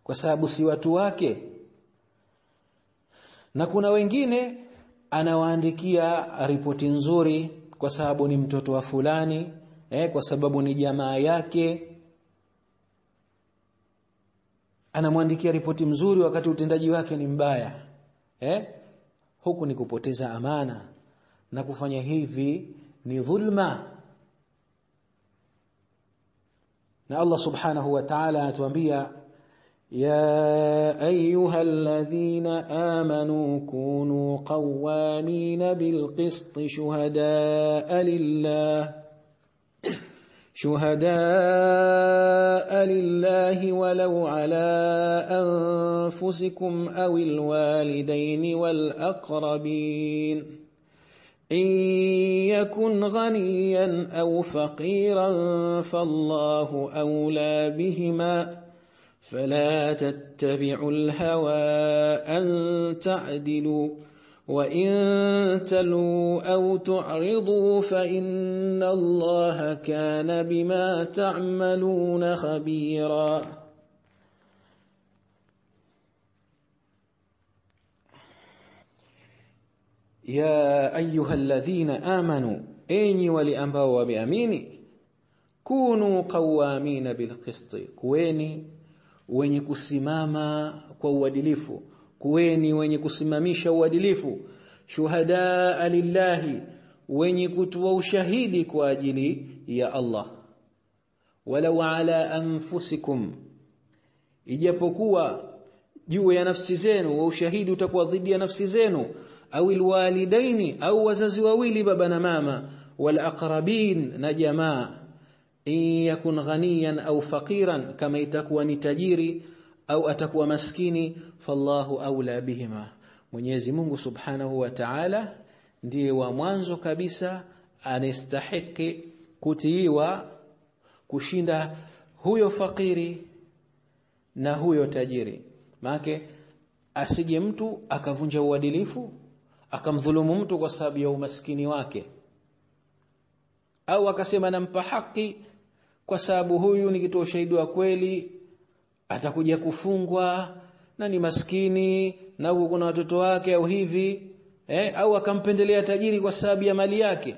kwa sababu si watu wake na kuna wengine anawaandikia ripoti nzuri kwa sababu ni mtoto wa fulani eh, kwa sababu ni jamaa yake anamwandikia ripoti mzuri wakati utendaji wake ni mbaya eh? huku ni kupoteza amana na kufanya hivi ni dhulma na Allah subhanahu wa ta'ala anatuambia يا أيها الذين آمنوا كونوا قوامين بالقسط شهداء لله شهداء لله ولو على أنفسكم أو الوالدين والأقربين إن يكن غنيا أو فقيرا فالله أولى بهما فلا تتبعوا الهوى أن تعدلوا وإن تلوا أو تعرضوا فإن الله كان بما تعملون خبيرا يا أيها الذين آمنوا أيني ولأنبوا وبأميني كونوا قوامين بالقسط كويني wenye kusimama kwa uadilifu kuweni wenye kusimamisha uadilifu shuhadaa lillahi wenye kutoa ushahidi kwa ajili ya Allah walau ala anfusikum ijapokuwa juu ya nafsi zenu wa ushahidi utakuwa dhidi ya nafsi zenu au alwalidaini au wazazi wawili baba na mama wal aqrabin na jamaa in yakun ghaniyan au faqiran kama itakuwa ni tajiri au atakuwa maskini fallahu aula bihima Mwenyezi Mungu Subhanahu wa Ta'ala ndiye wa mwanzo kabisa anastahiki kutiiwa kushinda huyo fakiri na huyo tajiri maake asije mtu akavunja uadilifu akamdhulumu mtu kwa sababu ya umaskini wake au akasema nampa haki kwa sababu huyu nikitoa ushahidi wa kweli atakuja kufungwa na ni maskini na huku kuna watoto wake au hivi eh, au akampendelea tajiri kwa sababu ya mali yake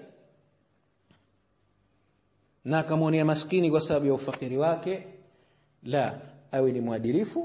na akamwonea maskini kwa sababu ya ufakiri wake la awe ni mwadilifu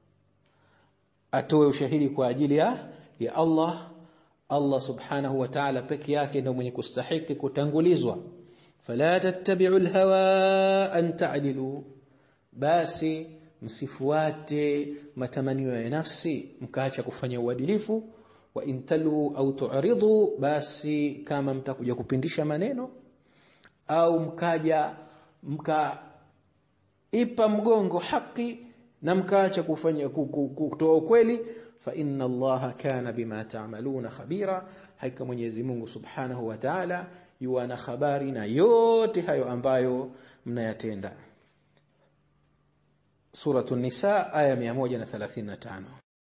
atoe ushahidi kwa ajili ya ya Allah Allah subhanahu wa ta'ala peke yake ndio mwenye kustahiki kutangulizwa fala tattabi'u alhawa an ta'dilu basi msifuate matamanio ya nafsi mkaacha kufanya uadilifu wa intalu au tu'ridu basi kama mtakuja kupindisha maneno au mkaja mka ipa mgongo haki na mkaacha kufanya kutoa ukweli fa inna allaha kana bima ta'maluna khabira hakika Mwenyezi Mungu Subhanahu wa Ta'ala yuana habari na yote hayo ambayo mnayatenda Suratu Nisa aya 135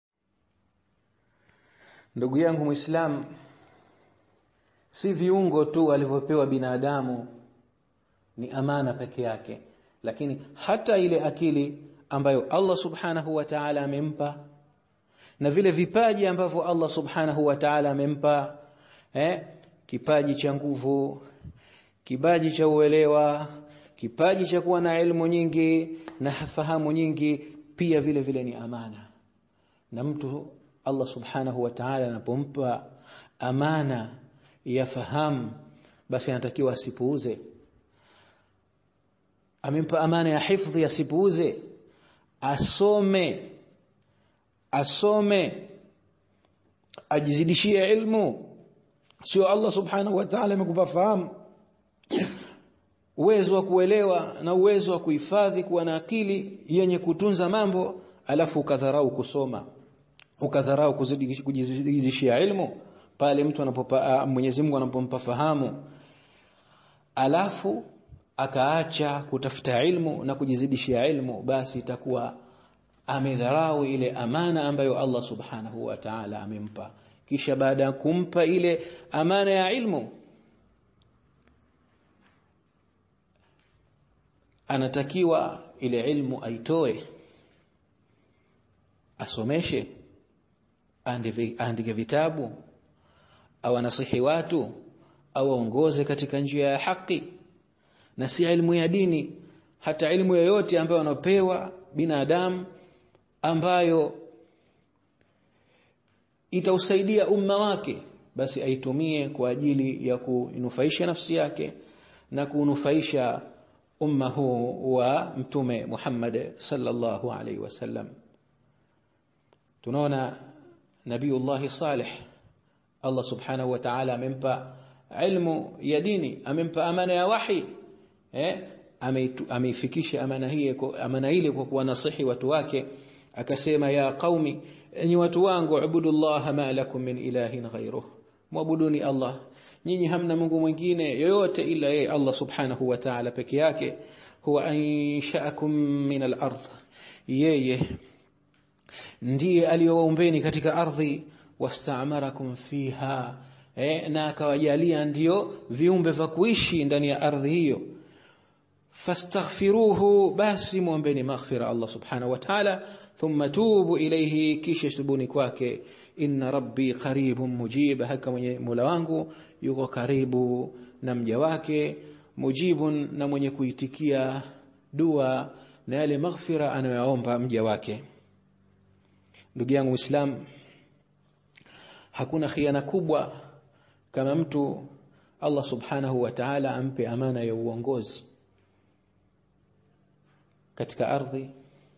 Ndugu yangu Muislam si viungo tu alivyopewa binadamu ni amana peke yake lakini hata ile akili ambayo Allah Subhanahu wa Ta'ala amempa na vile vipaji ambavyo Allah Subhanahu wa Ta'ala amempa eh kipaji cha nguvu kipaji cha uelewa kipaji cha kuwa na elimu nyingi na fahamu nyingi pia vile vile ni amana na mtu Allah Subhanahu wa Ta'ala anapompa amana ya fahamu basi anatakiwa asipuuze amempa amana ya hifdhi asipuuze asome asome ajizidishie ilmu sio Allah subhanahu wa ta'ala amekupa fahamu uwezo wa kuelewa na uwezo wa kuhifadhi kuwa na akili yenye kutunza mambo alafu ukadharau kusoma ukadharau kujizidishia ilmu pale mtu anapopa Mwenyezi Mungu anapompa fahamu alafu akaacha kutafuta ilmu na kujizidishia ilmu basi itakuwa amedharau ile amana ambayo Allah subhanahu wa ta'ala amempa kisha baada ya kumpa ile amana ya ilmu anatakiwa ile ilmu aitoe asomeshe aandike vitabu au anasihi watu au aongoze katika njia ya haki na si ilmu ya dini hata ilmu yoyote ambayo anapewa binadamu ambayo itausaidia umma wake basi aitumie kwa ajili ya kunufaisha nafsi yake na kunufaisha umma huu wa mtume Muhammad sallallahu alaihi wasallam tunaona nabiullah salih Allah subhanahu wa ta'ala amempa ilmu ya dini amempa amana ya wahi eh ameifikisha amana hii amana ile kwa kuwanasihi watu wake akasema ya qaumi enyi watu wangu ubudullah ma lakum min ilahin ghayruh muabuduni Allah nyinyi hamna Mungu mwingine yoyote ila yeye Allah subhanahu wa ta'ala peke yake huwa ansha'akum min al-ardh yeye ndiye aliyowaumbeni katika ardhi wastamarakum fiha eh, na akawajalia ndio viumbe vya kuishi ndani ya ardhi hiyo fastaghfiruhu basi muombeni maghfira Allah subhanahu wa ta'ala thumma tubu ilayhi kisha tubuni kwake inna rabbi qaribun mujib haka mwenye Mola wangu yuko karibu na mja wake mujibun na mwenye kuitikia dua na yale maghfira anayoomba mja wake ndugu yangu Muislam hakuna khiana kubwa kama mtu Allah subhanahu wa ta'ala ampe amana ya uongozi katika ardhi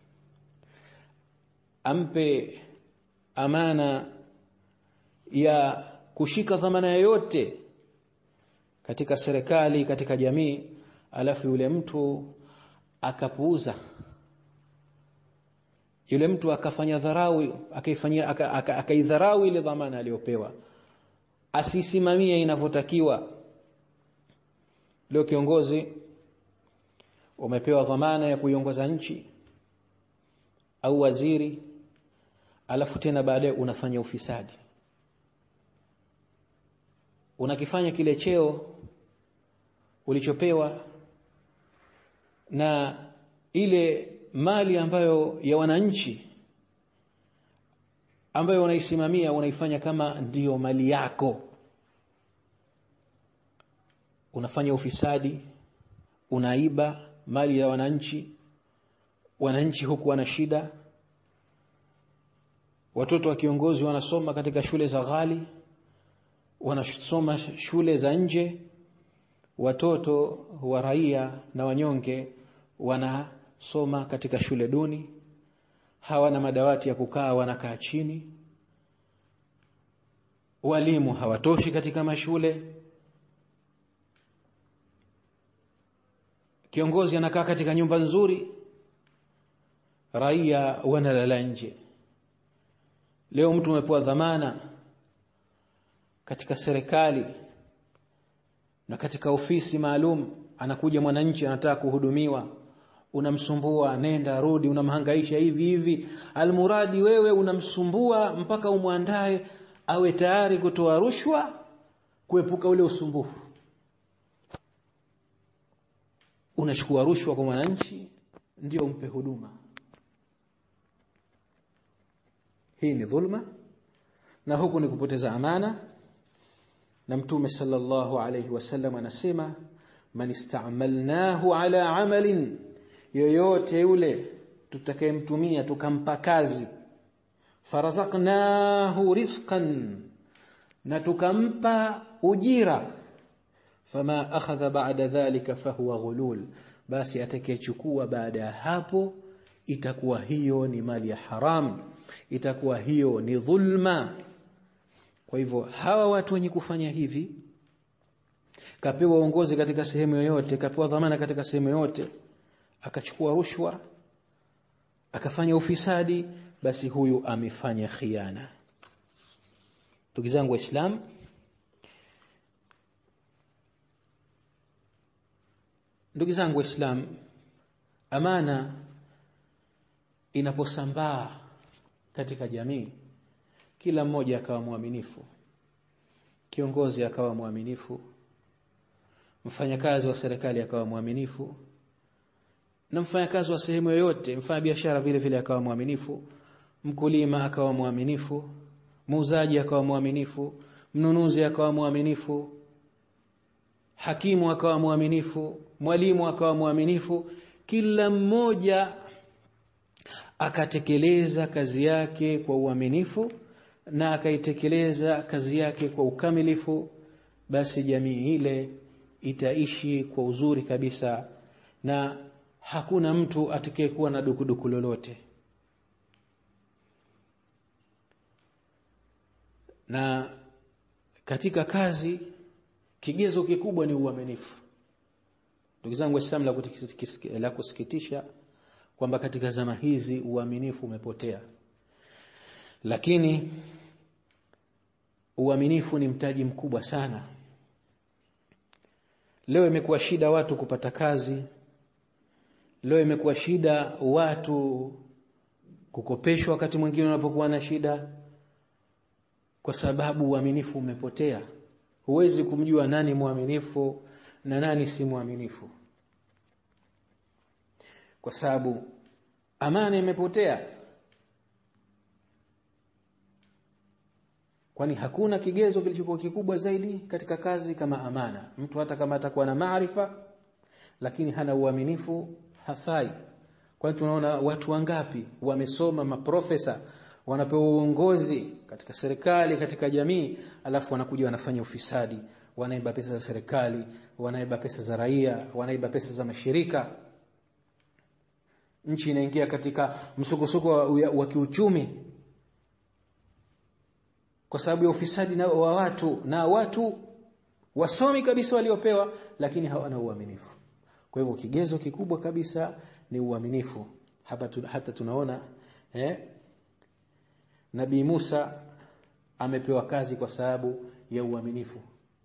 ampe amana ya kushika dhamana yoyote katika serikali katika jamii alafu yule mtu akapuuza yule mtu akafanya dharau akaifanyia akaidharau aka, aka ile dhamana aliyopewa asisimamie inavyotakiwa leo kiongozi umepewa dhamana ya kuiongoza nchi au waziri alafu tena baadaye unafanya ufisadi unakifanya kile cheo ulichopewa na ile mali ambayo ya wananchi ambayo unaisimamia unaifanya kama ndiyo mali yako unafanya ufisadi unaiba mali ya wananchi wananchi huku wana shida watoto wa kiongozi wanasoma katika shule za ghali wanasoma shule za nje watoto wa raia na wanyonge wanasoma katika shule duni hawana madawati ya kukaa wanakaa chini walimu hawatoshi katika mashule kiongozi anakaa katika nyumba nzuri raia wanalala nje leo mtu umepewa dhamana katika serikali na katika ofisi maalum anakuja mwananchi anataka kuhudumiwa unamsumbua nenda rudi unamhangaisha hivi hivi almuradi wewe unamsumbua mpaka umwandae awe tayari kutoa rushwa kuepuka ule usumbufu unachukua rushwa kwa mwananchi ndio umpe huduma hii ni dhulma na huku ni kupoteza amana na mtume sallallahu alayhi wasallam anasema man istamalnahu ala amalin yoyote yule tutakayemtumia tukampa kazi farazaqnahu rizqan na tukampa ujira fama akhadha ba'da dhalika fahuwa ghulul basi atakayechukua baada ya hapo itakuwa hiyo ni mali ya haram itakuwa hiyo ni dhulma kwa hivyo hawa watu wenye kufanya hivi kapewa uongozi katika sehemu yoyote kapewa dhamana katika sehemu yoyote akachukua rushwa akafanya ufisadi basi huyu amefanya khiana ndugu zangu waislamu ndugu zangu waislamu amana inaposambaa katika jamii kila mmoja akawa mwaminifu kiongozi akawa mwaminifu mfanyakazi wa serikali akawa mwaminifu na mfanyakazi wa sehemu yoyote mfanya biashara vile vile akawa mwaminifu mkulima akawa mwaminifu muuzaji akawa mwaminifu mnunuzi akawa mwaminifu hakimu akawa mwaminifu mwalimu akawa mwaminifu kila mmoja akatekeleza kazi yake kwa uaminifu na akaitekeleza kazi yake kwa ukamilifu basi jamii ile itaishi kwa uzuri kabisa na hakuna mtu atakayekuwa na dukuduku lolote na katika kazi kigezo kikubwa ni uaminifu ndugu zangu waislamu la, la kusikitisha kwamba katika zama hizi uaminifu umepotea lakini uaminifu ni mtaji mkubwa sana leo imekuwa shida watu kupata kazi leo imekuwa shida watu kukopeshwa wakati mwingine unapokuwa na shida kwa sababu uaminifu umepotea huwezi kumjua nani mwaminifu na nani si mwaminifu kwa sababu amana imepotea kwani hakuna kigezo kilichokuwa kikubwa zaidi katika kazi kama amana mtu hata kama atakuwa na maarifa lakini hana uaminifu hafai kwani tunaona watu wangapi wamesoma maprofesa wanapewa uongozi katika serikali katika jamii alafu wanakuja wanafanya ufisadi wanaiba pesa za serikali wanaiba pesa za raia wanaiba pesa za mashirika nchi inaingia katika msukosuko wa, wa kiuchumi kwa sababu ya ufisadi na wa watu na watu wasomi kabisa waliopewa lakini hawana uaminifu kwa hivyo kigezo kikubwa kabisa ni uaminifu hapa tu, hata tunaona eh, nabii Musa amepewa kazi kwa sababu ya uaminifu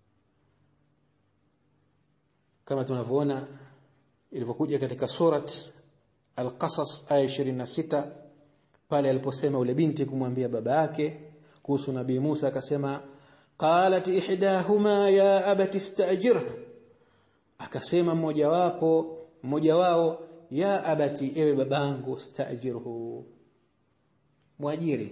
kama tunavyoona ilivyokuja katika surat Al-Qasas aya 26 pale aliposema ule binti kumwambia baba yake kuhusu nabii Musa akasema qalat ihdahuma ya abati istajirh akasema mmoja wapo mmoja wao ya abati ewe babangu stajirhu mwajiri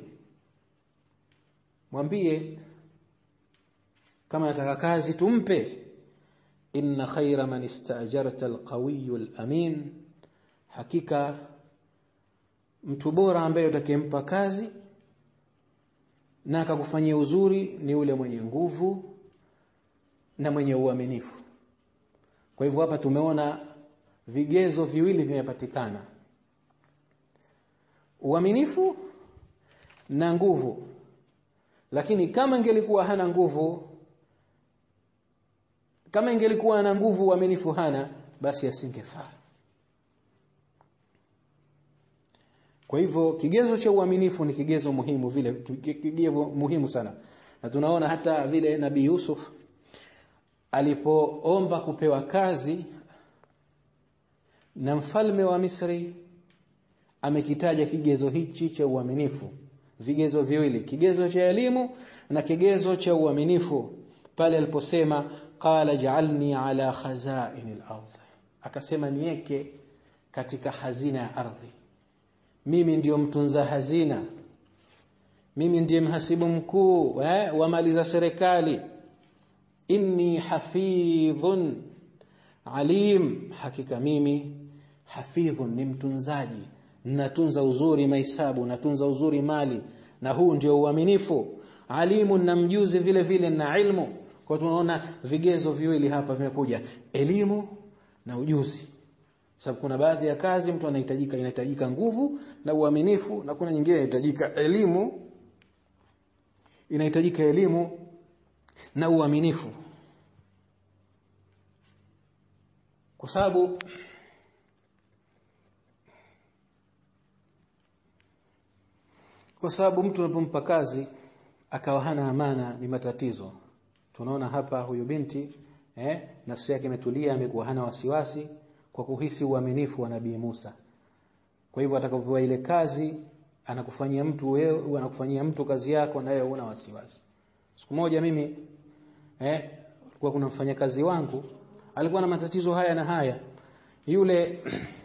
mwambie kama nataka kazi tumpe inna khaira man istajarta alqawiyyu alamin hakika mtu bora ambaye utakempa kazi na akakufanyia uzuri ni ule mwenye nguvu na mwenye uaminifu kwa hivyo hapa tumeona vigezo viwili vimepatikana uaminifu na nguvu lakini kama ingelikuwa hana nguvu kama ingelikuwa na nguvu uaminifu hana basi asingefaa kwa hivyo kigezo cha uaminifu ni kigezo muhimu vile kigezo muhimu sana na tunaona hata vile nabii Yusuf alipoomba kupewa kazi na mfalme wa Misri amekitaja kigezo hichi cha uaminifu vigezo viwili kigezo cha elimu na kigezo cha uaminifu pale aliposema qala ja'alni ala khazain al-ardh akasema niweke katika hazina ya ardhi mimi ndiyo mtunza hazina mimi ndiye mhasibu mkuu eh, wa mali za serikali inni hafidhun alim hakika mimi hafidhun ni mtunzaji natunza uzuri mahesabu natunza uzuri mali na huu ndio uaminifu alimu na mjuzi vile vile na ilmu kwa tunaona vigezo viwili hapa vimekuja elimu na ujuzi sababu kuna baadhi ya kazi mtu anahitajika inahitajika nguvu na uaminifu na kuna nyingine inahitajika elimu inahitajika elimu na uaminifu kwa sababu kwa sababu mtu unapompa kazi akawa hana amana ni matatizo tunaona hapa huyu binti eh, nafsi yake imetulia amekuwa hana wasiwasi kwa kuhisi uaminifu wa nabii Musa kwa hivyo atakapopewa ile kazi anakufanyia mtu wewe anakufanyia mtu kazi yako naye una wasiwasi siku moja mimi eh kulikuwa kuna mfanyakazi wangu alikuwa na matatizo haya na haya yule